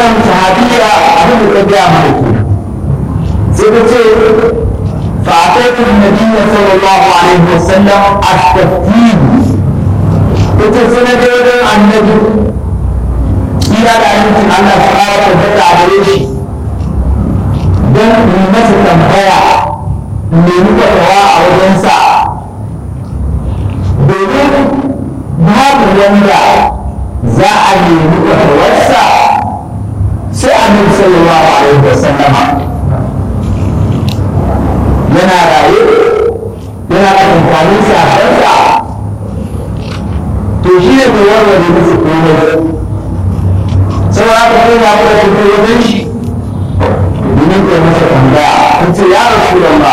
wannan sahabiya abin da ta gaya mana ke sai ta ce فأتيت النبي صلى الله عليه وسلم أستفتيه وتسنة عن النبي kira da ainihin Allah su ƙara tabbata a gare shi don yi masa tambaya nemi fatawa a wajensa domin babu wanda za a nemi fatawarsa sai annabi sallallahu alaihi wasallama yana raye yana tsakankanin sahabbansa to shi ne mai warware musu komai sai ya fito ya fito wajen shi domin kai masa tambaya in ce ya rasu da